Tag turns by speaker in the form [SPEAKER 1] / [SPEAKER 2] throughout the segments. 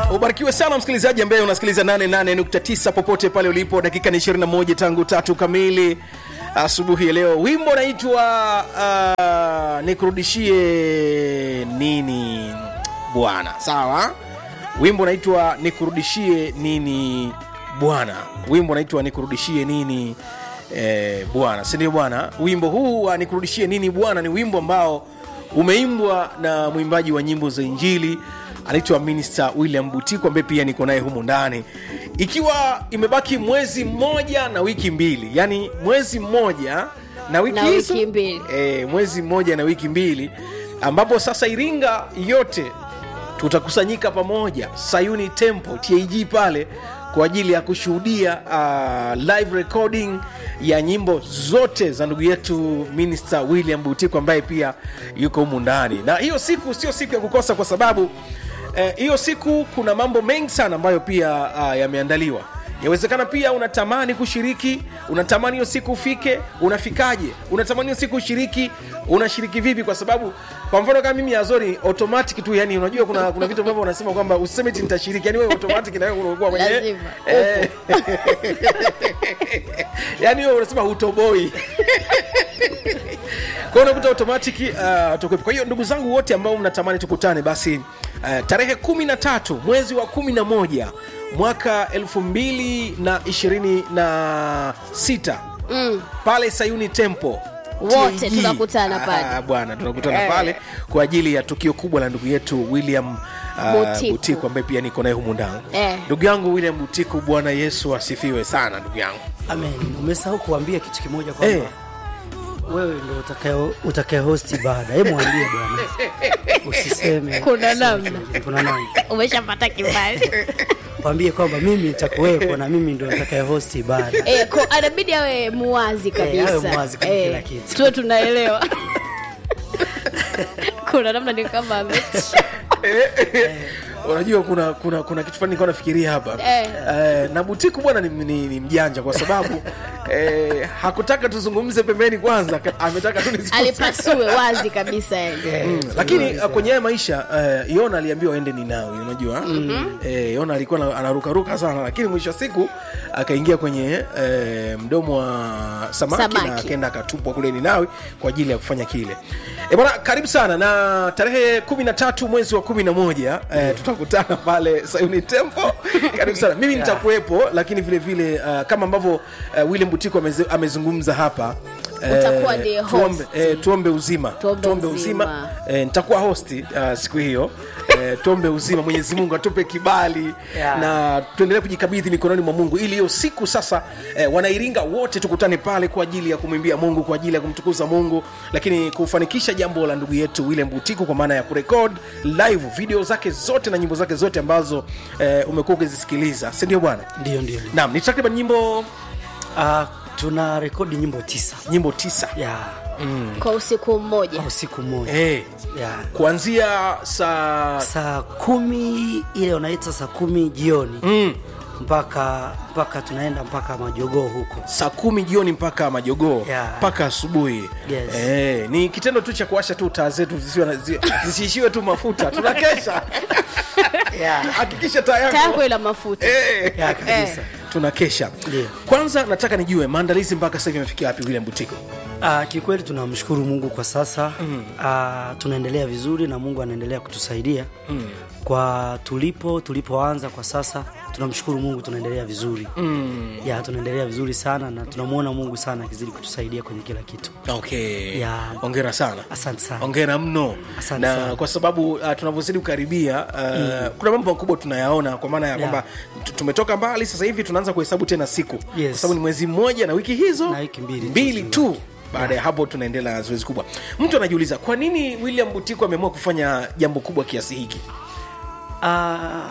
[SPEAKER 1] ubarikiwe sana msikilizaji ambaye unasikiliza 88.9 popote pale ulipo dakika ni 21 tangu tatu kamili asubuhi ya leo wimbo unaitwa uh, nikurudishie nini bwana sawa wimbo unaitwa nikurudishie nini bwana wimbo unaitwa nikurudishie nini eh, bwana sindio bwana wimbo huu wa nikurudishie nini bwana ni wimbo ambao umeimbwa na mwimbaji wa nyimbo za injili anaitwa minister william butiko ambaye pia niko naye humu ndani ikiwa imebaki mwezi mmoja na wiki mbili yani mwezi mmoja na wiki
[SPEAKER 2] Na
[SPEAKER 1] hizo-
[SPEAKER 2] wiki mbili.
[SPEAKER 1] e, mwezi mmoja na wiki mbili ambapo sasa iringa yote tutakusanyika pamoja sayuni temple tag pale kwa ajili ya kushuhudia uh, live recording ya nyimbo zote za ndugu yetu minister william butiko ambaye pia yuko humu ndani na hiyo siku sio siku ya kukosa kwa sababu eh, hiyo siku kuna mambo mengi sana ambayo pia uh, yameandaliwa yawezekana pia unatamani kushiriki unatamani hiyo siku ufike unafikaje unatamani hiyo siku ushiriki unashiriki vipi kwa sababu kwa mfano kama mimi azori automatic tu yani unajua kuna kuna vitu ambavyo unasema kwamba usiseme ti nitashiriki yani wewe automatic na wewe unakuwa mwenyewe
[SPEAKER 2] Lazima.
[SPEAKER 1] eh, yani wewe unasema hutoboi kwa hiyo unakuta automatic uh, tukwepo. kwa hiyo ndugu zangu wote ambao mnatamani tukutane basi uh, tarehe kumi na tatu mwezi wa kumi na moja mwaka elfu mbili na ishirini na sita
[SPEAKER 2] mm.
[SPEAKER 1] pale sayuni tempo
[SPEAKER 2] Wote tunakutana pale.
[SPEAKER 1] bwana tunakutana
[SPEAKER 2] Eh.
[SPEAKER 1] pale kwa ajili ya tukio kubwa la ndugu yetu william uh,
[SPEAKER 2] Butiku.
[SPEAKER 1] butiku ambaye pia niko naye humu ndani
[SPEAKER 2] Eh.
[SPEAKER 1] ndugu yangu william butiku bwana yesu asifiwe sana ndugu yangu
[SPEAKER 3] Amen. Umesahau kuambia kitu kimoja kwamba
[SPEAKER 1] Eh.
[SPEAKER 3] wewe ndio utakaye utakaye host ibada. Hebu mwambie bwana. Usiseme.
[SPEAKER 2] Kuna namna.
[SPEAKER 3] Kuna namna.
[SPEAKER 2] umeshapata kibali
[SPEAKER 3] Mwambie kwamba mimi nitakuwepo na mimi ndio nitakaye host ibada.
[SPEAKER 2] Eh, ko- anabidi awe muwazi kabisa
[SPEAKER 3] awe muwazi kwenye kila kitu.
[SPEAKER 2] tuwe tunaelewa kuna namna ni kama ame-
[SPEAKER 1] unajua kuna kuna kuna kitu fulani nilikuwa nafikiria hapa
[SPEAKER 2] Eh.
[SPEAKER 1] eh, na butiku bwana ni, ni, ni mjanja kwa sababu eh, hakutaka tuzungumze pembeni kwanza ka- ametaka tu nizungumze.
[SPEAKER 2] alipasue wazi kabisa yani
[SPEAKER 1] Mm, lakini uh, kwenye haya maisha uh, yona aliambiwa aende ninawi unajua mm-hmm. eh, yona alikuwa na- anarukaruka sana lakini mwisho wa siku akaingia kwenye eh, mdomo wa samaki,
[SPEAKER 2] Samaki.
[SPEAKER 1] na akaenda akatupwa kule ninawi kwa ajili ya kufanya kile e bwana karibu sana na tarehe kumi na tatu mwezi wa kumi na moja eh, tutakutana pale sayuni tempo karibu sana mimi nitakuwepo lakini vile vile uh, kama ambavyo uh, william butiko ameze- amezungumza hapa eh,
[SPEAKER 2] Utakuwa ndiye host.
[SPEAKER 1] tuombe, eh, tuombe uzima
[SPEAKER 2] Tuombe
[SPEAKER 1] uzima,
[SPEAKER 2] uzima.
[SPEAKER 1] Eh, nitakuwa hosti uh, siku hiyo eh, tuombe uzima mwenyezi mungu atupe kibali
[SPEAKER 3] Yeah.
[SPEAKER 1] na tuendelee kujikabidhi mikononi mwa mungu ili hiyo siku sasa eh, wanairinga wote tukutane pale kwa ajili ya kumwimbia mungu kwa ajili ya kumtukuza mungu lakini kufanikisha jambo la ndugu yetu william butiku kwa maana ya kurekod live video zake zote na nyimbo zake zote ambazo eh, umekuwa ukizisikiliza sindio bwana
[SPEAKER 3] Ndio ndio.
[SPEAKER 1] naam ni takriban nyimbo
[SPEAKER 3] Ah, tuna rekodi nyimbo tisa.
[SPEAKER 1] nyimbo tisa
[SPEAKER 3] Ya,
[SPEAKER 2] kwa usiku mmoja
[SPEAKER 3] kwa usiku mmoja.
[SPEAKER 1] eh,
[SPEAKER 3] Ya.
[SPEAKER 1] kuanzia saa
[SPEAKER 3] Saa kumi ile unaita saa kumi jioni
[SPEAKER 1] mm,
[SPEAKER 3] mpaka mpaka tunaenda mpaka majogoo huko.
[SPEAKER 1] saa kumi jioni mpaka majogoo
[SPEAKER 3] Yeah.
[SPEAKER 1] mpaka asubuhi
[SPEAKER 3] Yes.
[SPEAKER 1] eh, ni kitendo tu cha kuwasha tu taa zetu zisiwe na- zi- zisiishiwe tu mafuta tunakesha
[SPEAKER 3] Yeah.
[SPEAKER 1] hakikisha taa
[SPEAKER 2] tayako
[SPEAKER 1] yako
[SPEAKER 2] ila mafuta
[SPEAKER 1] eh,
[SPEAKER 3] Ya kabisa.
[SPEAKER 1] tunakesha
[SPEAKER 3] Ndio.
[SPEAKER 1] kwanza nataka nijue maandalizi mpaka sasa hivi yamefikia wapi william butiko
[SPEAKER 3] Ah, kikweli tunamshukuru Mungu kwa sasa mm. ah, tunaendelea vizuri na Mungu anaendelea kutusaidia mm. kwa tulipo tulipoanza kwa sasa tunamshukuru Mungu tunaendelea vizuri mm. ya tunaendelea vizuri sana na tunamwona Mungu sana akizidi kutusaidia kwenye kila kitu
[SPEAKER 1] okay
[SPEAKER 3] Yeah.
[SPEAKER 1] ongera sana
[SPEAKER 3] asante sana
[SPEAKER 1] ongera mno
[SPEAKER 3] Asante
[SPEAKER 1] na
[SPEAKER 3] sana.
[SPEAKER 1] kwa sababu uh, tunavyozidi kukaribia uh, kuna mambo makubwa tunayaona kwa maana ya kwamba tu- tumetoka mbali sasa hivi tunaanza kuhesabu tena siku
[SPEAKER 3] Yes.
[SPEAKER 1] kwa sababu ni mwezi mmoja na wiki hizo
[SPEAKER 3] Na wiki mbili tu
[SPEAKER 1] mbili
[SPEAKER 3] zime-
[SPEAKER 1] tu baada ya hapo tunaendelea na zoezi kubwa mtu anajiuliza kwa nini william butiko ameamua kufanya jambo kubwa kiasi hiki
[SPEAKER 3] Ah,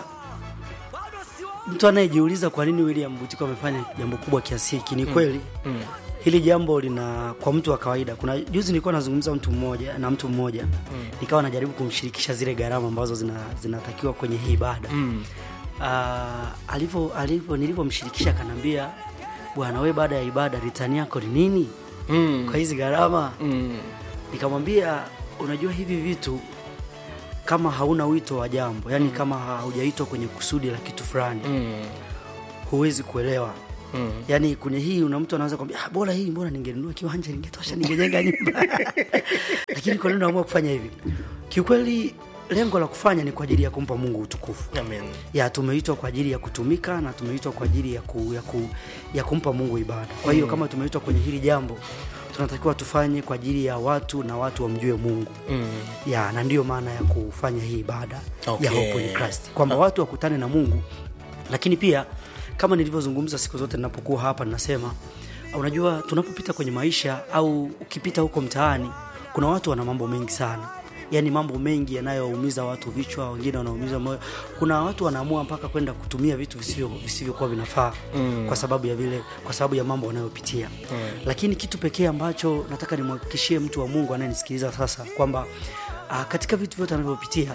[SPEAKER 3] mtu anayejiuliza kwa nini William Butiko amefanya jambo kubwa kiasi hiki ni kweli mm. hili jambo lina kwa mtu wa kawaida kuna juzi nilikuwa nazungumza mtu mmoja na mtu mmoja mm. nikawa najaribu kumshirikisha zile gharama ambazo zina, zinatakiwa kwenye hii ibada mm. uh, alivyo alivyo nilivyomshirikisha akaniambia bwana we baada ya ibada ritani yako ni nini
[SPEAKER 1] mm.
[SPEAKER 3] kwa hizi gharama
[SPEAKER 1] Mm.
[SPEAKER 3] nikamwambia unajua hivi vitu kama hauna wito wa jambo yani kama haujaitwa kwenye kusudi la kitu fulani
[SPEAKER 1] Mm.
[SPEAKER 3] huwezi kuelewa
[SPEAKER 1] Mm.
[SPEAKER 3] yaani kwenye hii una mtu anaweza kwambia ah, bora hii mbona ningenunua kiwanja ningetosha ningejenga nyumba lakini kwa nini unaamua kufanya hivi kiukweli lengo la kufanya ni kwa ajili ya kumpa mungu utukufu
[SPEAKER 1] Amen.
[SPEAKER 3] ya tumeitwa kwa ajili ya kutumika na tumeitwa kwa ajili ya, ku, ya, ku, ya kumpa mungu ibada kwa hiyo kama tumeitwa kwenye hili jambo tunatakiwa tufanye kwa ajili ya watu na watu wamjue mungu
[SPEAKER 1] Mm.
[SPEAKER 3] ya na ndiyo maana ya kufanya hii ibada
[SPEAKER 1] Okay.
[SPEAKER 3] ya hope in Christ kwamba watu wakutane na mungu lakini pia kama nilivyozungumza siku zote ninapokuwa hapa ninasema unajua tunapopita kwenye maisha au ukipita huko mtaani kuna watu wana mambo mengi sana yaani mambo mengi yanayoumiza watu vichwa wengine wanaumiza moyo kuna watu wanaamua mpaka kwenda kutumia vitu visivyo visivyokuwa vinafaa mm. kwa sababu ya vile kwa sababu ya mambo wanayopitia mm. lakini kitu pekee ambacho nataka nimhakikishie mtu wa mungu anayenisikiliza sasa kwamba uh, katika vitu vyote anavyopitia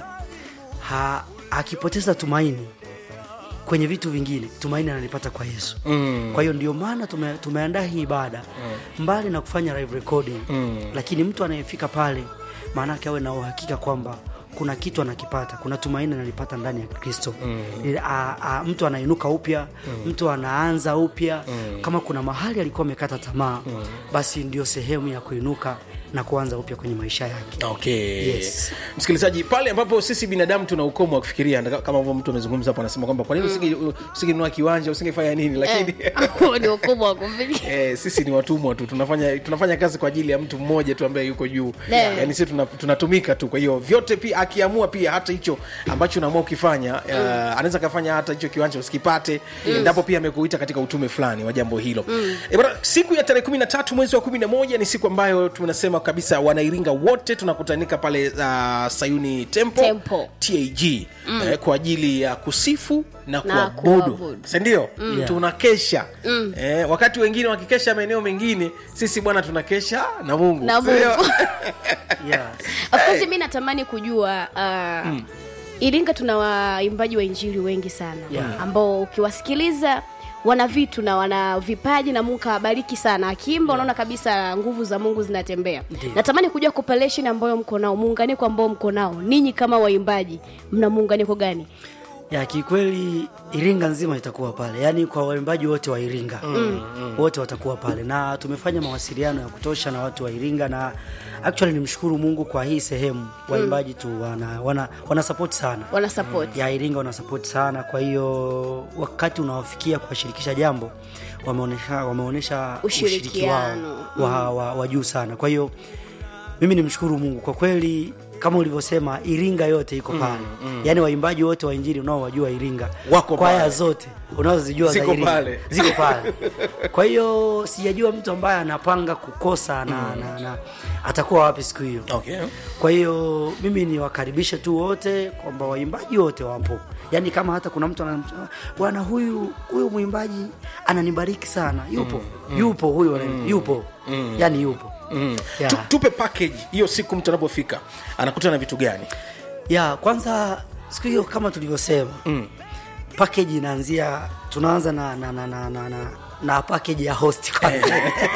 [SPEAKER 3] ha, akipoteza tumaini kwenye vitu vingine tumaini analipata kwa yesu
[SPEAKER 1] Mm.
[SPEAKER 3] kwa hiyo ndio maana tume, tumeandaa hii ibada mm. mbali na kufanya live recording
[SPEAKER 1] Mm.
[SPEAKER 3] lakini mtu anayefika pale maanake awe na uhakika kwamba kuna kitu anakipata kuna tumaini analipata ndani ya kristo mm. a, a, mtu anainuka upya mm. mtu anaanza upya mm. kama kuna mahali alikuwa amekata tamaa mm. basi ndio sehemu ya kuinuka na kuanza upya kwenye maisha yake
[SPEAKER 1] okay
[SPEAKER 3] Yes.
[SPEAKER 1] msikilizaji pale ambapo sisi binadamu tuna ukomo wa kufikiria nda- kama ambavyo mtu amezungumza hapo anasema kwamba kwa nini usinge- usingenunua kiwanja usingefanya nini lakini
[SPEAKER 2] Eh, huo ni ukubwa wa kufikia
[SPEAKER 1] Eh, sisi ni watumwa tu tunafanya tunafanya kazi kwa ajili ya mtu mmoja tu ambaye yuko juu
[SPEAKER 2] Yeah.
[SPEAKER 1] yani sisi tuna, tunatumika tu kwa hiyo vyote pia akiamua pia hata hicho ambacho unaamua ukifanya uh, anaweza kafanya hata hicho kiwanja usikipate endapo pia amekuita katika utume fulani wa jambo hilo mm. e, bana, siku ya tarehe kumi na tatu mwezi wa kumi na moja ni siku ambayo tunasema kabisa wanairinga wote tunakutanika pale uh, sayuni tempo,
[SPEAKER 2] Temple.
[SPEAKER 1] tag mm. eh, kwa ajili ya kusifu na,
[SPEAKER 2] Na
[SPEAKER 1] kuabudu
[SPEAKER 2] kuabudu.
[SPEAKER 1] sindio
[SPEAKER 3] Yeah.
[SPEAKER 1] tunakesha mm. eh, wakati wengine wakikesha maeneo mengine sisi bwana tunakesha na mungu
[SPEAKER 2] Na
[SPEAKER 1] Sindio?
[SPEAKER 2] Mungu.
[SPEAKER 3] yeah.
[SPEAKER 2] of course mi natamani kujua uh, iringa tuna waimbaji wa injili wengi sana
[SPEAKER 3] Yeah.
[SPEAKER 2] ambao ukiwasikiliza wana vitu na wana vipaji na mungu kawabariki sana akiimba unaona kabisa nguvu za mungu zinatembea
[SPEAKER 3] Ndiyo.
[SPEAKER 2] natamani kujua cooperation ambayo mko nao muunganiko ambao mko nao ninyi kama waimbaji mna muunganiko gani
[SPEAKER 3] ya kikweli iringa nzima itakuwa pale yaani kwa waimbaji wote wa iringa mm, wote watakuwa pale na tumefanya mawasiliano ya kutosha na watu wa iringa na actually nimshukuru mungu kwa hii sehemu waimbaji tu wana, wana, wana support sana
[SPEAKER 2] wana support
[SPEAKER 3] ya iringa wana support sana kwa hiyo wakati unawafikia kuwashirikisha jambo wameonyesha wameonyesha ushiriki wao
[SPEAKER 2] Ushirikiano.
[SPEAKER 3] wa, wa, wa juu sana kwa hiyo mimi nimshukuru mungu kwa kweli kama ulivyosema iringa yote iko pale mm, mm. yaani waimbaji wote wa injili unaowajua iringa
[SPEAKER 1] Wako
[SPEAKER 3] kwaya
[SPEAKER 1] pale.
[SPEAKER 3] zote unazozijua za
[SPEAKER 1] Ziko
[SPEAKER 3] Iringa,
[SPEAKER 1] pale.
[SPEAKER 3] ziko pale kwa hiyo sijajua mtu ambaye anapanga kukosa na, mm. na, na atakuwa wapi siku hiyo
[SPEAKER 1] okay.
[SPEAKER 3] kwa hiyo mimi niwakaribishe tu wote kwamba waimbaji wote wapo yaani kama hata kuna mtu anam- bwana huyu huyu mwimbaji ananibariki sana yupo mm, yupo huyu mm, yupo mm, yaani yupo
[SPEAKER 1] mm.
[SPEAKER 3] Ya.
[SPEAKER 1] Tu, tupe package hiyo siku mtu anapofika anakuta na vitu gani
[SPEAKER 3] ya kwanza siku hiyo kama tulivyosema
[SPEAKER 1] mm.
[SPEAKER 3] package inaanzia tunaanza na na na na, na, na na package ya host kwanza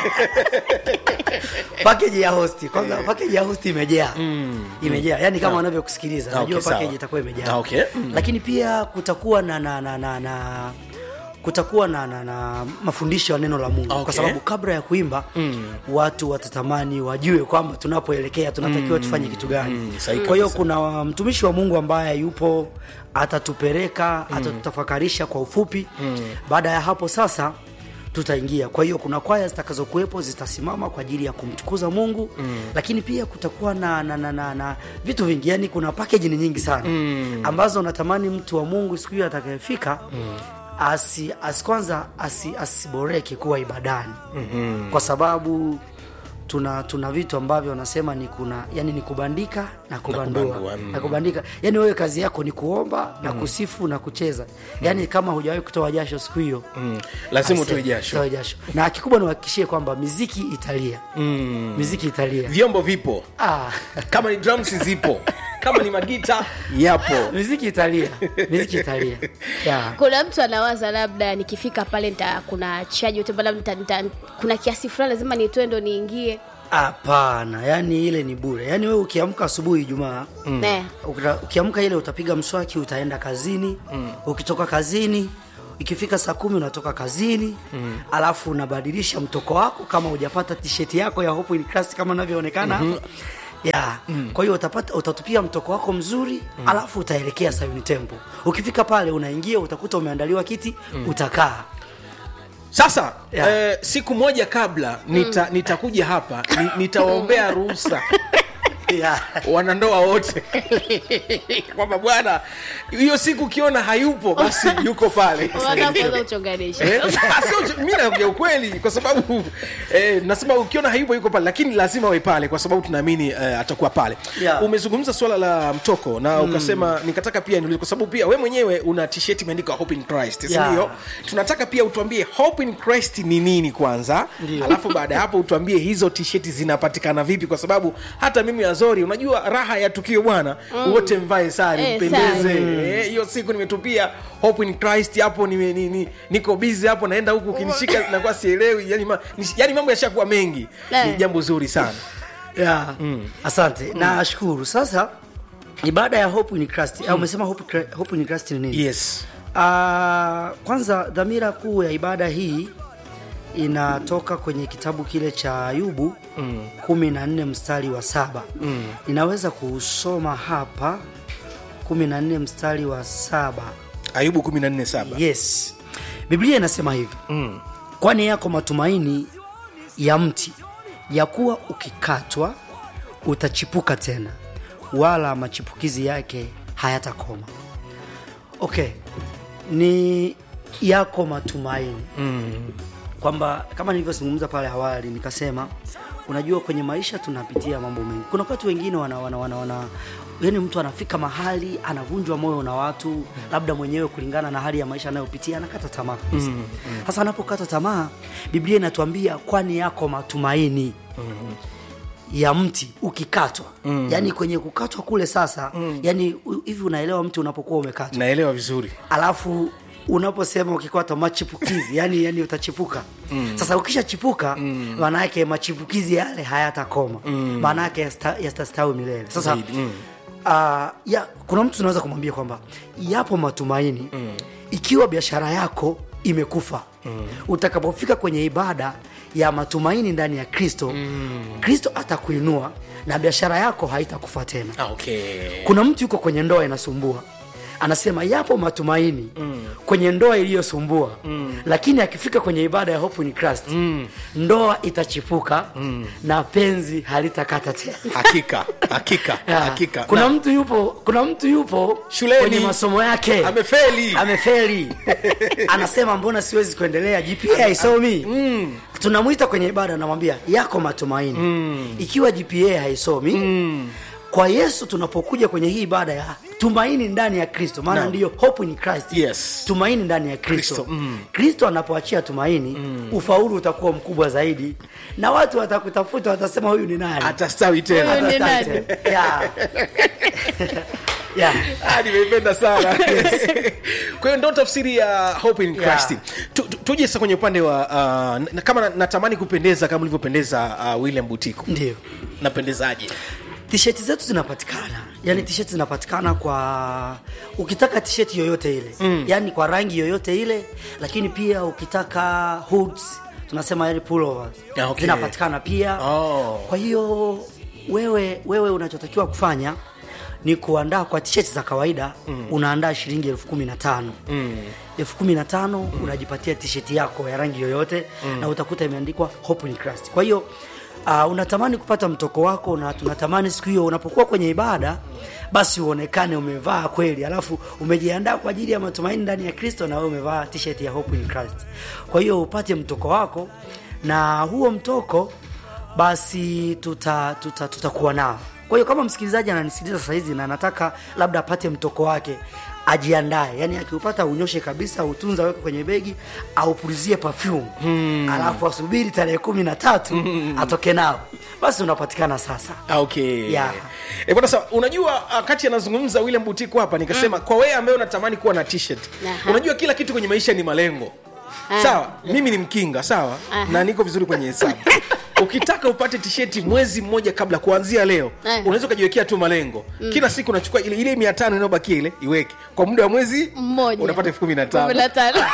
[SPEAKER 3] package ya host kwanza package ya host imejaa imejaa yani kama wanavyokusikiliza
[SPEAKER 1] Ah,
[SPEAKER 3] najua
[SPEAKER 1] okay, sawa.
[SPEAKER 3] package itakuwa imejaa
[SPEAKER 1] Ah, okay. Mm.
[SPEAKER 3] lakini pia kutakuwa na na na na, na kutakuwa na, na, na mafundisho ya neno la mungu
[SPEAKER 1] Okay.
[SPEAKER 3] kwa sababu kabla ya kuimba mm. watu watatamani wajue kwamba tunapoelekea tunatakiwa tufanye kitu gani
[SPEAKER 1] Mm, sahihi
[SPEAKER 3] kwa hiyo
[SPEAKER 1] kabisa.
[SPEAKER 3] kuna mtumishi wa mungu ambaye yupo atatupeleka mm. atatutafakarisha kwa ufupi mm. baada ya hapo sasa tutaingia kwa hiyo kuna kwaya zitakazokuwepo zitasimama kwa ajili ya kumtukuza mungu mm. lakini pia kutakuwa na, na, na, na, na vitu vingi yani kuna pakeji ni nyingi sana mm. ambazo natamani mtu wa mungu siku hiyo atakayefika mm asi, asi kwanza asi, asiboreke kuwa ibadani mm-hmm. kwa sababu tuna tuna vitu ambavyo wanasema ni kuna yani ni kubandika na kubandua
[SPEAKER 1] kubandua, mm.
[SPEAKER 3] na kubandika yani wewe kazi yako ni kuomba na kusifu na kucheza yani kama hujawahi kutoa jasho siku hiyo
[SPEAKER 1] Mm. lazima
[SPEAKER 3] Ase-
[SPEAKER 1] utoe jasho
[SPEAKER 3] utoe jasho na kikubwa niwahakikishie kwamba miziki italia
[SPEAKER 1] mm.
[SPEAKER 3] miziki italia
[SPEAKER 1] vyombo vipo
[SPEAKER 3] ah,
[SPEAKER 1] kama ni drums zipo kama ni magita yapo
[SPEAKER 3] miziki italia miziki italia yeah.
[SPEAKER 2] kuna mtu anawaza labda nikifika pale nita, kuna chaji yote labda nita, nita, kuna kiasi fulani lazima nitoe ndo niingie
[SPEAKER 3] hapana yani ile ni bure yani wewe ukiamka asubuhi ijumaa
[SPEAKER 2] Eh.
[SPEAKER 3] Ukita- ukiamka ile utapiga mswaki utaenda kazini mm. ukitoka kazini ikifika saa kumi unatoka kazini mm. alafu unabadilisha mtoko wako kama hujapata tisheti yako ya Hope in Christ kama inavyoonekana mm-hmm. ya mm. kwa hiyo utapata utatupia mtoko wako mzuri mm. alafu utaelekea Sayuni Temple ukifika pale unaingia utakuta umeandaliwa kiti mm. utakaa
[SPEAKER 1] sasa
[SPEAKER 3] Yeah.
[SPEAKER 1] eh, siku moja kabla nita, nitakuja hapa ni, nitawaombea ruhusa
[SPEAKER 3] yeah.
[SPEAKER 1] wanandoa wote kwamba bwana hiyo siku ukiona hayupo basi yuko pale
[SPEAKER 2] Wanaanza uchonganisha
[SPEAKER 1] Eh, sio- mi naongea ukweli kwa sababu eh, nasema ukiona hayupo yuko pale lakini lazima awe pale kwa sababu tunaamini eh, atakuwa pale
[SPEAKER 3] Yeah.
[SPEAKER 1] umezungumza swala la mtoko na ukasema nikataka pia niulize kwa sababu pia we mwenyewe una t-shirt imeandikwa hope in christ
[SPEAKER 3] Yeah.
[SPEAKER 1] sindio tunataka pia utuambie hope in christ ni nini kwanza
[SPEAKER 3] Ndio.
[SPEAKER 1] alafu baada ya hapo utuambie hizo t-shirt zinapatikana vipi kwa sababu hata mimi azori unajua raha ya tukio bwana wote mvae sare
[SPEAKER 2] Eh,
[SPEAKER 1] mpendeze
[SPEAKER 2] sare.
[SPEAKER 1] Eh, hiyo siku nimetupia hope in christ hapo nime, ni, ni, niko busy hapo naenda huku ukinishika nakuwa sielewi yani, ma, ni, yani mambo yashakuwa mengi
[SPEAKER 2] Eh.
[SPEAKER 1] ni jambo zuri sana
[SPEAKER 3] yeah. mm. asante mm. nashukuru sasa ibada ya hope in Christ mm. umesema hope, Cra- hope in Christ ni nini
[SPEAKER 1] yes
[SPEAKER 3] Uh, kwanza dhamira kuu ya ibada hii inatoka kwenye kitabu kile cha Ayubu mm. kumi na nne mstari wa saba mm. ninaweza kusoma hapa kumi na nne mstari wa saba
[SPEAKER 1] ayubu 147
[SPEAKER 3] yes biblia inasema hivi
[SPEAKER 1] mm.
[SPEAKER 3] kwani yako matumaini ya mti ya kuwa ukikatwa utachipuka tena wala machipukizi yake hayatakoma okay ni yako matumaini
[SPEAKER 1] Mm.
[SPEAKER 3] kwamba kama nilivyozungumza pale awali nikasema unajua kwenye maisha tunapitia mambo mengi kuna watu wengine wana, wana, wana, wana yani mtu anafika mahali anavunjwa moyo na watu labda mwenyewe kulingana na hali ya maisha anayopitia anakata tamaa kabisa sasa anapokata tamaa biblia inatuambia kwani yako matumaini ya mti ukikatwa mm. yani kwenye kukatwa kule sasa mm. yani u- hivi unaelewa mti unapokuwa umekatwa
[SPEAKER 1] naelewa vizuri
[SPEAKER 3] alafu unaposema ukikata machipukizi yani, yani utachipuka mm. sasa ukishachipuka maana yake machipukizi yale hayatakoma maana yake yasta- yatastawi milele sasa
[SPEAKER 1] Zaidi, mm.
[SPEAKER 3] uh, ya, kuna mtu tunaweza kumwambia kwamba yapo matumaini mm. ikiwa biashara yako imekufa mm. utakapofika kwenye ibada ya matumaini ndani ya kristo mm. kristo atakuinua na biashara yako haitakufa tena
[SPEAKER 1] ah, okay.
[SPEAKER 3] kuna mtu yuko kwenye ndoa inasumbua anasema yapo matumaini mm. kwenye ndoa iliyosumbua mm. lakini akifika kwenye ibada ya hope in Christ mm. ndoa itachipuka mm. na penzi halitakata tena
[SPEAKER 1] hakika hakika
[SPEAKER 3] Ya.
[SPEAKER 1] hakika
[SPEAKER 3] kuna
[SPEAKER 1] Na-
[SPEAKER 3] mtu yupo kuna mtu yupo
[SPEAKER 1] Shuleni.
[SPEAKER 3] kwenye masomo yake
[SPEAKER 1] amefeli
[SPEAKER 3] amefeli anasema mbona siwezi kuendelea gpa haisomi mm. tunamwita kwenye ibada anamwambia yako matumaini mm. ikiwa gpa haisomi mm. kwa yesu tunapokuja kwenye hii ibada ya tumaini ndani ya kristo maana
[SPEAKER 1] Naam.
[SPEAKER 3] ndiyo hope in christ
[SPEAKER 1] Yes.
[SPEAKER 3] tumaini ndani ya kristo
[SPEAKER 1] Kristo, mm.
[SPEAKER 3] kristo anapoachia tumaini mm. ufaulu utakuwa mkubwa zaidi na watu watakutafuta watasema huyu ni nani
[SPEAKER 1] atastawi tena
[SPEAKER 2] Huyu ni
[SPEAKER 3] Atastawi
[SPEAKER 2] nani?
[SPEAKER 3] tena. Yeah. Yeah.
[SPEAKER 1] Ah, nimeipenda sana kwa hiyo ndo tafsiri ya hope in
[SPEAKER 3] Yeah.
[SPEAKER 1] christ Tu- tu- tuje sasa kwenye upande wa uh, na, kama na- natamani kupendeza kama ulivyopendeza uh, william butiko
[SPEAKER 3] ndio
[SPEAKER 1] napendezaje
[SPEAKER 3] tisheti zetu zinapatikana yani tisheti zinapatikana kwa ukitaka tisheti yoyote ile mm. yani kwa rangi yoyote ile lakini pia ukitaka hoods tunasema yani pullovers
[SPEAKER 1] Ah, okay.
[SPEAKER 3] zinapatikana pia
[SPEAKER 1] Oh.
[SPEAKER 3] kwa hiyo wewe wewe unachotakiwa kufanya ni kuandaa kwa tisheti za kawaida mm. unaandaa shilingi elfu kumi na tano mm. elfu kumi na tano mm. unajipatia tisheti yako ya rangi yoyote mm. na utakuta imeandikwa hope in Christ kwa hiyo uh, unatamani kupata mtoko wako na tunatamani siku hiyo unapokuwa kwenye ibada basi uonekane umevaa kweli alafu umejiandaa kwa ajili ya matumaini ndani ya kristo na wewe umevaa t-shirt ya hope in Christ kwa hiyo upate mtoko wako na huo mtoko basi tutakuwa tuta, tutakuwa nao kwa hiyo kama msikilizaji ananisikiliza sasa hizi na anataka labda apate mtoko wake ajiandae yani akiupata unyoshe kabisa utunza weke kwenye begi aupulizie perfume hmm. alafu asubiri tarehe kumi na tatu hmm. atoke nao basi unapatikana sasa
[SPEAKER 1] Ah, okay
[SPEAKER 3] Yeah.
[SPEAKER 1] Eh, bwana sawa unajua ah, kati anazungumza william butiko hapa nikasema mm. kwa wewe ambaye unatamani kuwa na t-shirt
[SPEAKER 2] Aha.
[SPEAKER 1] unajua kila kitu kwenye maisha ni malengo
[SPEAKER 2] Ah.
[SPEAKER 1] sawa mimi ni mkinga sawa
[SPEAKER 2] Aha.
[SPEAKER 1] na niko vizuri kwenye hesabu ukitaka upate tisheti mwezi mmoja kabla kuanzia leo
[SPEAKER 2] Eh.
[SPEAKER 1] unaweza ukajiwekea tu malengo kila siku unachukua ile ile mia tano inayobakia ile iweke kwa muda wa mwezi
[SPEAKER 2] Mmoja.
[SPEAKER 1] unapata elfu kumi na
[SPEAKER 2] Kumi na
[SPEAKER 1] tano
[SPEAKER 2] tano.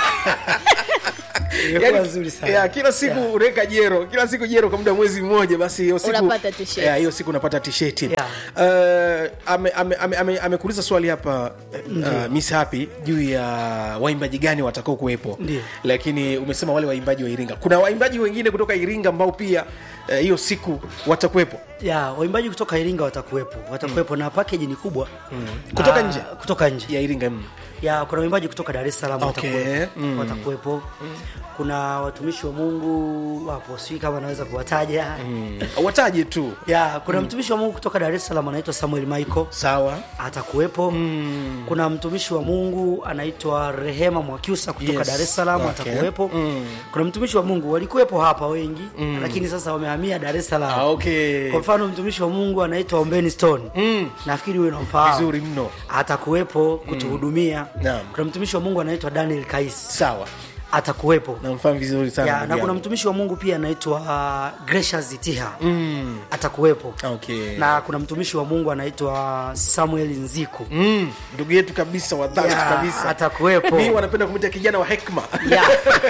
[SPEAKER 3] Imekuwa nzuri sana.
[SPEAKER 1] ya, kila siku yeah. unaweka jero kila siku jero kwa muda wa mwezi mmoja basi hiyo siku
[SPEAKER 2] Unapata t-shirt.
[SPEAKER 1] ya, hiyo siku unapata tisheti
[SPEAKER 3] Yeah.
[SPEAKER 1] uh, amekuuliza ame, ame, ame, amekuuliza swali hapa uh, miss happy juu ya waimbaji gani watakao kuwepo
[SPEAKER 3] Ndiyo.
[SPEAKER 1] lakini umesema wale waimbaji wa iringa kuna waimbaji wengine kutoka iringa ambao pia eh, hiyo siku watakuwepo
[SPEAKER 3] ya waimbaji kutoka iringa watakuwepo watakuwepo na package ni kubwa
[SPEAKER 1] Kutoka
[SPEAKER 3] Ah,
[SPEAKER 1] nje?
[SPEAKER 3] kutoka nje
[SPEAKER 1] ya iringa mm.
[SPEAKER 3] ya kuna waimbaji kutoka dar es salaam
[SPEAKER 1] Okay.
[SPEAKER 3] watakuwepo
[SPEAKER 1] Mm.
[SPEAKER 3] watakuwepo kuna watumishi wa mungu wapo sijui kama naweza kuwataja
[SPEAKER 1] Mm. wataje tu
[SPEAKER 3] ya kuna mtumishi wa mungu kutoka dar es salaam anaitwa samuel michael
[SPEAKER 1] sawa
[SPEAKER 3] atakuwepo
[SPEAKER 1] Mm.
[SPEAKER 3] kuna mtumishi wa mungu anaitwa rehema mwakyusa kutoka
[SPEAKER 1] Yes.
[SPEAKER 3] dar es salaam
[SPEAKER 1] Okay.
[SPEAKER 3] atakuwepo
[SPEAKER 1] Mm.
[SPEAKER 3] kuna mtumishi wa mungu walikuwepo hapa wengi lakini sasa wamehamia dar es salaam
[SPEAKER 1] ah, okay.
[SPEAKER 3] kwa mfano mtumishi wa mungu anaitwa ombeni stone
[SPEAKER 1] Mm.
[SPEAKER 3] nafikiri huyo unamfahamu
[SPEAKER 1] vizuri mno
[SPEAKER 3] atakuwepo kutuhudumia
[SPEAKER 1] Naam.
[SPEAKER 3] kuna mtumishi wa mungu anaitwa daniel kais
[SPEAKER 1] sawa
[SPEAKER 3] atakuwepo
[SPEAKER 1] namfahamu vizuri sana
[SPEAKER 3] ya,
[SPEAKER 1] ndugu
[SPEAKER 3] na kuna
[SPEAKER 1] yangu.
[SPEAKER 3] mtumishi wa mungu pia anaitwa uh, gracious tiha
[SPEAKER 1] mm.
[SPEAKER 3] atakuwepo
[SPEAKER 1] okay.
[SPEAKER 3] na kuna mtumishi wa mungu anaitwa samuel nziku
[SPEAKER 1] Mm, ndugu yetu kabisa wa dhati
[SPEAKER 3] Ya,
[SPEAKER 1] kabisa
[SPEAKER 3] atakuwepo.
[SPEAKER 1] mi wanapenda kumwita kijana wa hekma
[SPEAKER 3] ya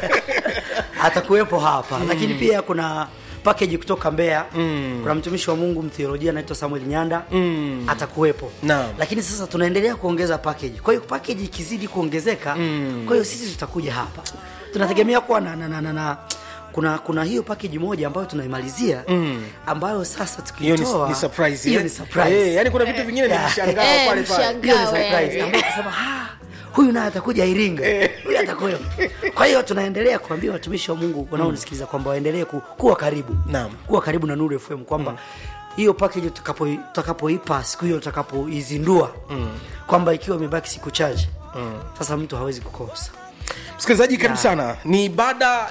[SPEAKER 3] atakuwepo hapa lakini pia kuna package kutoka Mbeya mm. kuna mtumishi wa Mungu mtheolojia anaitwa Samuel Nyanda
[SPEAKER 1] Mm.
[SPEAKER 3] atakuwepo
[SPEAKER 1] Naam.
[SPEAKER 3] lakini sasa tunaendelea kuongeza package kwa hiyo package ikizidi kuongezeka mm. kwa hiyo sisi tutakuja hapa tunategemea kuwa na, na, na, na, na kuna kuna hiyo package moja ambayo tunaimalizia mm. ambayo sasa
[SPEAKER 1] hiyo ni,
[SPEAKER 3] tukitoa
[SPEAKER 1] ni surprise
[SPEAKER 3] hiyo
[SPEAKER 1] eh?
[SPEAKER 3] ni surprise
[SPEAKER 1] Eh, yani kuna vitu vingine ni
[SPEAKER 3] Yeah.
[SPEAKER 1] mshangao
[SPEAKER 2] Eh,
[SPEAKER 1] pale pale
[SPEAKER 2] mshangao.
[SPEAKER 3] hiyo ni
[SPEAKER 2] Gawe.
[SPEAKER 3] surprise ambayo kusema "Ah, huyu naye atakuja Iringa, huyu atakuwepo. Kwa hiyo tunaendelea kuambia watumishi wa Mungu wanaonisikiliza kwamba waendelee ku, kuwa karibu
[SPEAKER 1] Naam.
[SPEAKER 3] kuwa karibu na Nuru FM kwamba hiyo package tutakapo- tutakapoipa siku hiyo tutakapoizindua kwamba ikiwa imebaki siku chache sasa mtu hawezi kukosa.
[SPEAKER 1] msikilizaji karibu sana ni baada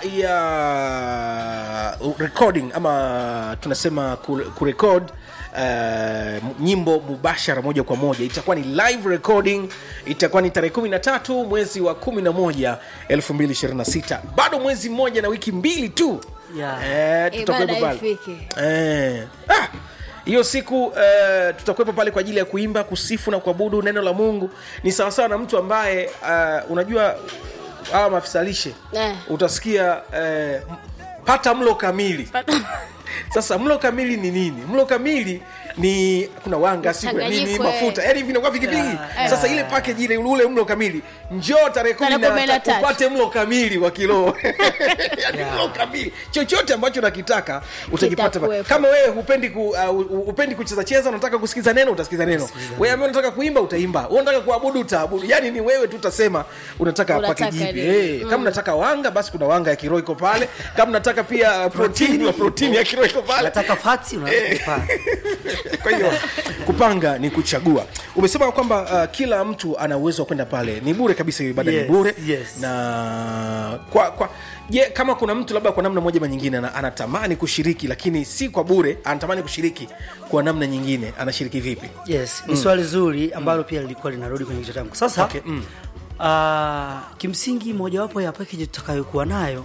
[SPEAKER 1] ya recording ama tunasema ku- kurekod Uh, nyimbo mubashara moja kwa moja itakuwa ni live recording itakuwa ni tarehe 13 mwezi wa 11 2026 bado mwezi mmoja na wiki mbili tu
[SPEAKER 3] Yeah.
[SPEAKER 1] eh, tutakuwepo
[SPEAKER 2] Ibada
[SPEAKER 1] pale
[SPEAKER 2] ifike.
[SPEAKER 1] Eh. Ah, hiyo siku uh, tutakuwepo pale kwa ajili ya kuimba kusifu na kuabudu neno la mungu ni sawasawa na mtu ambaye uh, unajua hawa maafisa lishe
[SPEAKER 2] Eh.
[SPEAKER 1] utasikia uh, pata mlo kamili sasa mlo kamili ni nini mlo kamili ni kuna wanga si kuna nini
[SPEAKER 2] Mchanganyiko, eh.
[SPEAKER 1] mafuta yani vinakuwa vingi vingi
[SPEAKER 3] Yeah.
[SPEAKER 1] sasa ile package ile ule mlo kamili njoo tarehe kumi
[SPEAKER 2] Tarehe kumi
[SPEAKER 1] na
[SPEAKER 2] na
[SPEAKER 1] tatu
[SPEAKER 2] tatu.
[SPEAKER 1] upate mlo kamili wa kilo yani
[SPEAKER 3] Yeah.
[SPEAKER 1] mlo kamili chochote ambacho unakitaka utakipata pa-
[SPEAKER 2] Kitakuwepo.
[SPEAKER 1] kama wewe hupendi ku, uh, upendi kucheza cheza unataka kusikiza neno utasikiza neno wewe ambaye unataka kuimba utaimba wewe unataka kuabudu utaabudu yani ni wewe tu utasema unataka
[SPEAKER 2] Unataka
[SPEAKER 1] package ipi
[SPEAKER 2] nini?
[SPEAKER 1] eh kama unataka wanga basi kuna wanga ya kiroho iko pale kama unataka pia uh, protein wa protein ya kiroho iko pale
[SPEAKER 3] Nataka fati unaweza kupata.
[SPEAKER 1] kwa hiyo kupanga ni kuchagua umesema kwamba uh, kila mtu ana uwezo wa kwenda pale ni bure kabisa hiyo ibada
[SPEAKER 3] Yes,
[SPEAKER 1] ni bure
[SPEAKER 3] yes.
[SPEAKER 1] na kwa kwa je kama kuna mtu labda kwa namna moja ama nyingine ana- anatamani kushiriki lakini si kwa bure anatamani kushiriki kwa namna nyingine anashiriki vipi
[SPEAKER 3] Yes, ni swali zuri ambalo pia lilikuwa linarudi kwenye kichwa changu. Sasa
[SPEAKER 1] Okay, mm.
[SPEAKER 3] ah, kimsingi mojawapo ya package tutakayokuwa nayo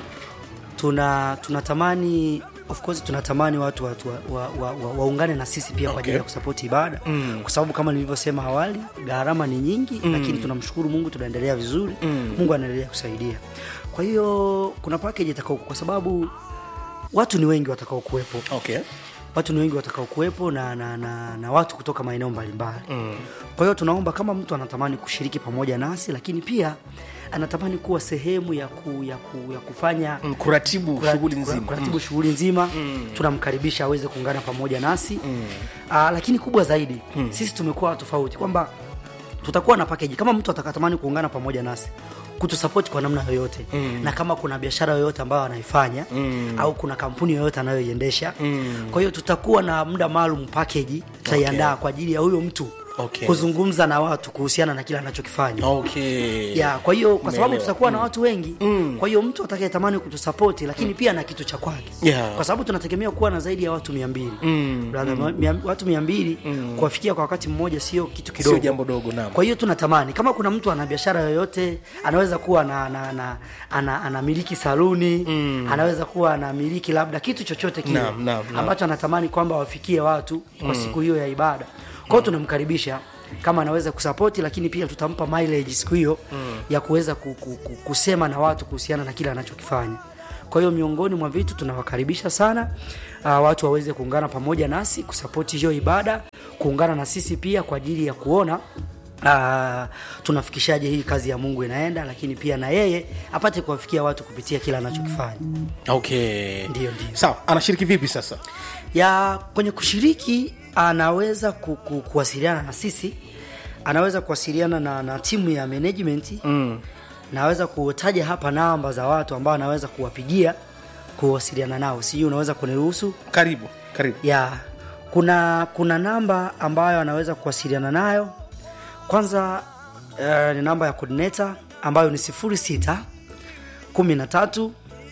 [SPEAKER 3] tuna tunatamani of course tunatamani watu watu wa, wa, wa, wa, waungane na sisi pia kwa ajili
[SPEAKER 1] Okay.
[SPEAKER 3] ya kusapoti ibada kwa sababu kama nilivyosema awali gharama ni nyingi lakini tunamshukuru Mungu tunaendelea vizuri Mungu anaendelea kusaidia kwa hiyo kuna package itakao kwa sababu watu ni wengi watakao kuwepo
[SPEAKER 1] okay
[SPEAKER 3] watu ni wengi watakao kuwepo na, na, na, na watu kutoka maeneo mbalimbali mm. kwa hiyo tunaomba kama mtu anatamani kushiriki pamoja nasi lakini pia anatamani kuwa sehemu ya, ku, ya, ku, ya kufanya
[SPEAKER 1] Mm, kuratibu
[SPEAKER 3] kura-
[SPEAKER 1] shughuli
[SPEAKER 3] kura-
[SPEAKER 1] nzima
[SPEAKER 3] kuratibu shughuli nzima tunamkaribisha aweze kuungana pamoja nasi Aa, lakini kubwa zaidi sisi tumekuwa tofauti kwamba tutakuwa na package kama mtu atakatamani kuungana pamoja nasi kutusapoti kwa namna yoyote mm. na kama kuna biashara yoyote ambayo anaifanya mm. au kuna kampuni yoyote anayoiendesha mm. kwa hiyo tutakuwa na muda maalum package tutaiandaa
[SPEAKER 1] Okay.
[SPEAKER 3] kwa ajili ya huyo mtu
[SPEAKER 1] Okay.
[SPEAKER 3] kuzungumza na watu kuhusiana na kile anachokifanya
[SPEAKER 1] okay
[SPEAKER 3] ya kwa hiyo kwa sababu
[SPEAKER 1] Umeelewa.
[SPEAKER 3] tutakuwa na watu wengi mm. kwa hiyo mtu atakayetamani kutusapoti lakini pia na kitu cha kwake
[SPEAKER 1] Yeah.
[SPEAKER 3] kwa sababu tunategemea kuwa na zaidi ya watu mia mbili mm. mia, watu mia mbili mm. kuwafikia kwa wakati mmoja sio kitu kidogo
[SPEAKER 1] Sio jambo dogo, naam.
[SPEAKER 3] kwa hiyo tunatamani kama kuna mtu ana biashara yoyote anaweza kuwa na, na, na, ana, anamiliki saluni mm. anaweza kuwa anamiliki labda kitu chochote kile
[SPEAKER 1] Naam, naam, naam.
[SPEAKER 3] ambacho anatamani kwamba wafikie watu kwa siku hiyo ya ibada kwao tunamkaribisha kama anaweza kusapoti lakini pia tutampa mileage siku hiyo mm. ya kuweza ku, ku, ku, kusema na watu kuhusiana na kile anachokifanya kwa hiyo miongoni mwa vitu tunawakaribisha sana uh, watu waweze kuungana pamoja nasi kusapoti hiyo ibada kuungana na sisi pia kwa ajili ya kuona Uh, tunafikishaje hii kazi ya mungu inaenda lakini pia na yeye apate kuwafikia watu kupitia kile anachokifanya
[SPEAKER 1] okay
[SPEAKER 3] Ndio, ndio.
[SPEAKER 1] sawa anashiriki vipi sasa
[SPEAKER 3] ya kwenye kushiriki anaweza ku, ku, kuwasiliana na sisi anaweza kuwasiliana na, na timu ya management mm. naweza kutaja hapa namba za watu ambao anaweza kuwapigia kuwasiliana nao sijui unaweza kuniruhusu
[SPEAKER 1] karibu karibu
[SPEAKER 3] ya kuna kuna namba ambayo anaweza kuwasiliana nayo kwanza uh, ni namba ya coordinator ambayo ni 06 13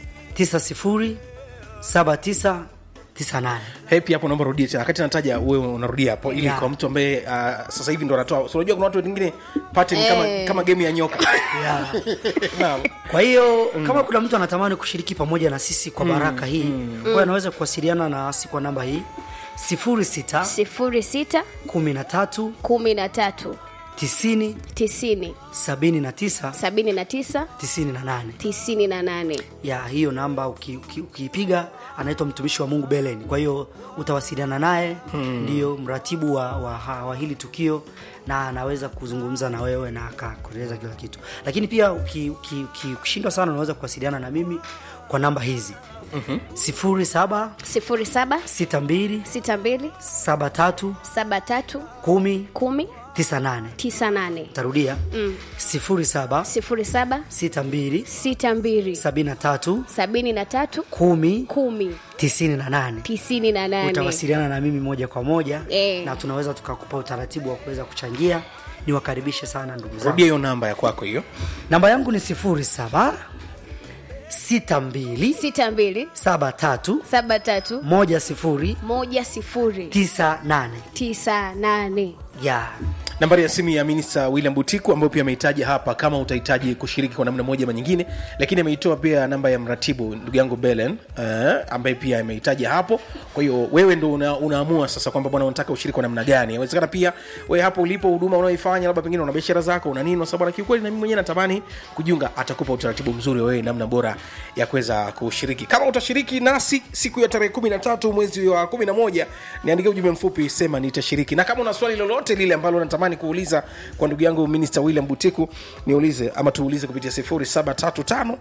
[SPEAKER 3] 90 79 98
[SPEAKER 1] hepi hapo naomba rudie tena wakati nataja wewe unarudia hapo ili
[SPEAKER 3] Yeah.
[SPEAKER 1] kwa mtu ambaye uh, sasa hivi ndo anatoa so, unajua kuna watu wengine pattern kama,
[SPEAKER 2] Eh.
[SPEAKER 1] kama game ya nyoka
[SPEAKER 3] yeah.
[SPEAKER 1] Naam.
[SPEAKER 3] kwa hiyo mm. kama kuna mtu anatamani kushiriki pamoja na sisi kwa baraka hii mm. kwa hiyo anaweza kuwasiliana nasi kwa namba hii 06
[SPEAKER 2] sifuri sita
[SPEAKER 3] 13
[SPEAKER 2] kumi na tatu
[SPEAKER 3] 90
[SPEAKER 2] tisini
[SPEAKER 3] 79
[SPEAKER 2] sabini na tisa
[SPEAKER 3] 98
[SPEAKER 2] tisini na nane
[SPEAKER 3] ya hiyo namba uki- uki- ukiipiga anaitwa mtumishi wa mungu belen kwa hiyo utawasiliana naye hmm. ndiyo mratibu wa, wa, wa, wa hili tukio na anaweza kuzungumza na wewe na akakueleza kila kitu lakini pia ukishindwa uki, uki, ukishindwa sana unaweza kuwasiliana na mimi kwa namba hizi mm-hmm. sifuri saba
[SPEAKER 2] sifuri saba
[SPEAKER 3] sita mbili
[SPEAKER 2] sita mbili
[SPEAKER 3] saba tatu
[SPEAKER 2] saba tatu
[SPEAKER 3] kumi
[SPEAKER 2] kumi
[SPEAKER 3] tisa nane
[SPEAKER 2] tisa nane
[SPEAKER 3] tarudia mm. sifuri saba
[SPEAKER 2] sifuri saba
[SPEAKER 3] sita mbili
[SPEAKER 2] sita mbili
[SPEAKER 3] sabini na tatu
[SPEAKER 2] sabini na tatu
[SPEAKER 3] kumi
[SPEAKER 2] kumi
[SPEAKER 3] tisini na nane
[SPEAKER 2] tisini na nane
[SPEAKER 3] utawasiliana na mimi moja kwa moja
[SPEAKER 2] Eh.
[SPEAKER 3] na tunaweza tukakupa utaratibu wa kuweza kuchangia niwakaribishe sana ndugu zangu
[SPEAKER 1] rudia hiyo namba ya kwako hiyo
[SPEAKER 3] namba yangu ni sifuri saba sita mbili
[SPEAKER 2] sita mbili
[SPEAKER 3] saba tatu
[SPEAKER 2] saba tatu
[SPEAKER 3] moja sifuri
[SPEAKER 2] moja sifuri
[SPEAKER 3] tisa nane
[SPEAKER 2] tisa nane
[SPEAKER 3] ya
[SPEAKER 1] nambari ya simu ya minista william butiku ambayo pia ameitaja hapa kama utahitaji kushiriki kwa namna moja ama nyingine lakini ameitoa pia namba ya mratibu ndugu yangu belen uh, ambaye pia ameitaja hapo kwa hiyo wewe ndo una, unaamua sasa kwamba bwana unataka ushiriki kwa namna gani awezekana pia wewe hapo ulipo huduma unaoifanya labda pengine una biashara zako una nini sababu kiukweli na mimi mwenyewe natamani kujiunga atakupa utaratibu mzuri wewe namna bora ya kuweza kushiriki kama utashiriki nasi siku ya tarehe kumi na tatu mwezi wa kumi na moja niandikia ujumbe mfupi sema nitashiriki na kama una swali lolote lile ambalo natamani kuuliza kwa ndugu yangu minista william butiku niulize ama tuulize kupitia 0735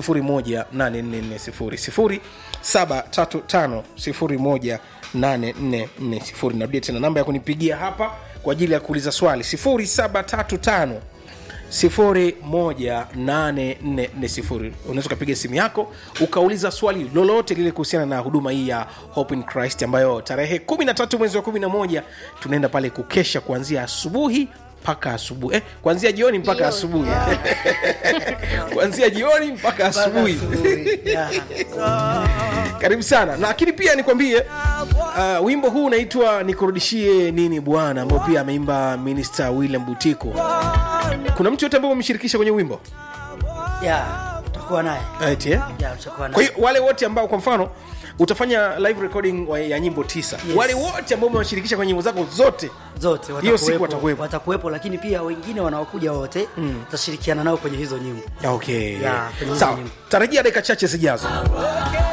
[SPEAKER 1] 018440 0735 018440 narudia tena namba ya kunipigia hapa kwa ajili ya kuuliza swali 0735 018440 unaweza ukapiga simu yako ukauliza swali lolote lile kuhusiana na huduma hii ya hope in christ ambayo tarehe 13 mwezi wa 11 tunaenda pale kukesha kuanzia asubuhi mpaka asubuhi eh, kuanzia jioni mpaka
[SPEAKER 2] Jioni.
[SPEAKER 1] asubuhi kuanzia jioni mpaka asubuhi
[SPEAKER 3] Ya.
[SPEAKER 1] karibu sana lakini pia nikwambie uh, wimbo huu unaitwa nikurudishie nini bwana ambao pia ameimba minista william butiko kuna mtu yote ambaye umemshirikisha kwenye wimbo
[SPEAKER 3] ya utakuwa naye
[SPEAKER 1] Eti, eh?
[SPEAKER 3] ya utakuwa
[SPEAKER 1] kwa
[SPEAKER 3] naye
[SPEAKER 1] hiyo wale wote ambao kwa mfano utafanya live recording wa- ya nyimbo tisa
[SPEAKER 3] Yes.
[SPEAKER 1] wale wote ambao umewashirikisha kwenye nyimbo zako zote
[SPEAKER 3] zote
[SPEAKER 1] Hiyo siku
[SPEAKER 3] watakuwepo,
[SPEAKER 1] watakuwepo.
[SPEAKER 3] watakuwepo lakini pia wengine wanaokuja wote tutashirikiana nao kwenye hizo nyimbo
[SPEAKER 1] okay
[SPEAKER 3] Ya, kwenye hizo
[SPEAKER 1] sawa
[SPEAKER 3] nyimbo.
[SPEAKER 1] tarajia dakika chache zijazo